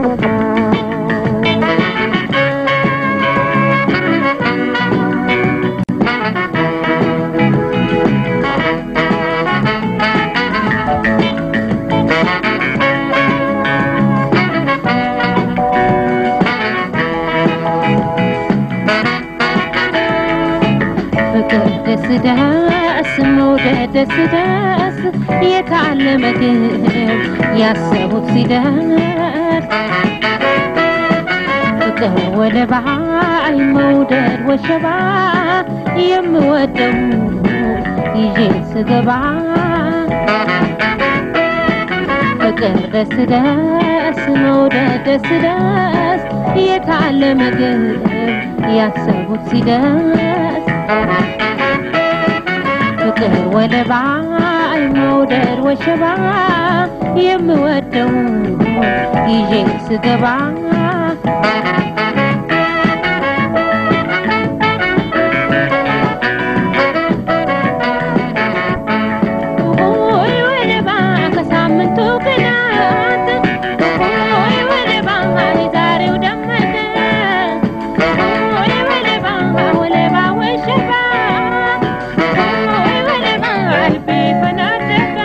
ፍቅር ደስ ደስ መውደድ ደስ ደስ የታለ ምግብ ያሰቡት ሲደርስ ፍቅር ወደ ባይ መውደድ ወሸባ የምወደው ይዤ ስገባ ፍቅር ደስ ደስ መውደድ ደስ ደስ የታለ ምግብ ያሰቡት ሲደርስ ፍቅር ወደ ባይ መውደድ ወሸባ የምወደው ይዤ ስገባ ሆይ ወደ ባ ከሳምንቱ ቅናት ሆይ ወደ ባ ዛሬው ደመቀ ሆይ ወደ ባ ወለባ ወሸባ ሆይ ወደ ባ ልቤ ፈናደቀ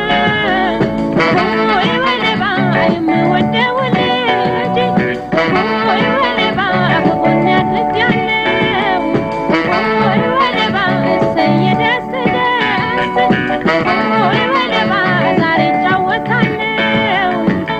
ሆይ ወደ ባ የምወደው ልጅ ሆይ ወደ ባ ከጎኔ አድርጌያለሁ ሆይ ወደ ባ እሰየ ደስ ደስ ሆይ ወደ ባ ዛሬ እጫወታለሁ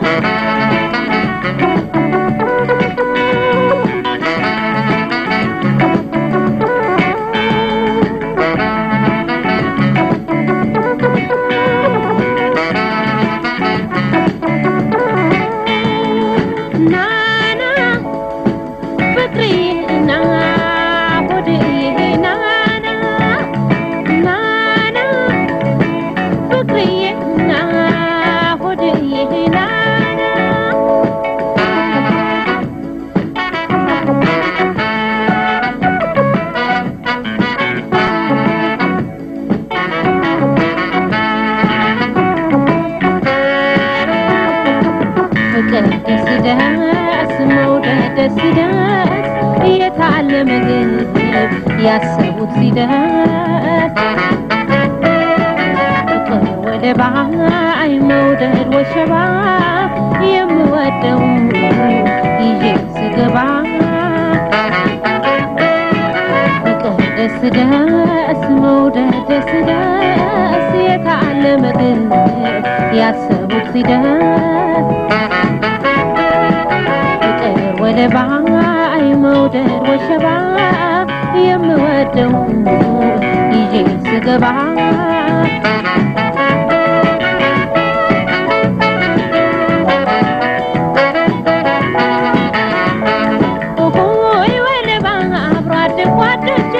ናና ፍቅርዬ ና ሆድዬ ናና ናና ፍቅርዬ ና ሆድዬ ናና ፍቅር ደስ ደስ መውደድ ደስ ደስ የታለ ምግብ ያሰቡት ሲደርስ ፍቅር ወደ ባይ መውደድ ወሸባ የምወደው ይዤ ስገባ ፍቅር ደስ ደስ መውደድ ደስ ደስ የታለ ምግብ ያሰቡት ሲደርስ ፍቅር ወደ ባይ መውደድ ወሸባ የምወደው ይዤ ስገባ ሆይ ወደ ባ አብሮ አደግ ጓዶቼ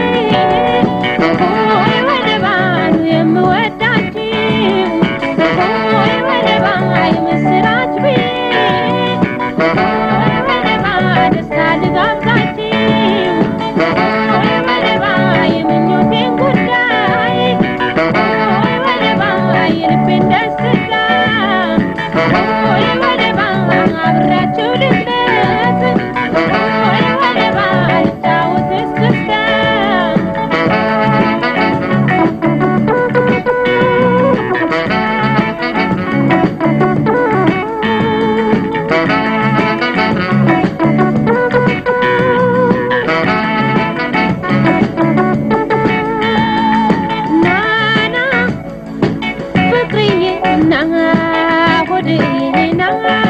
ሆይ ወደ ባ የምወዳችሁ ሆይ ወደ ባ የምስራች ብዬ ሆይ ወደ ባ ደስታ ልጋብዛችሁ ሆይ ወደ ባ የምኞቴን ጉዳይ ሆይ ወደ ባ የልቤን ደስታ ሆይ ወደ ባ አብሬያችሁ ልደት ሆይ ወደ ባ ልጫወት እስክስታ ናና ፍቅርዬ ና ሆድዬ ና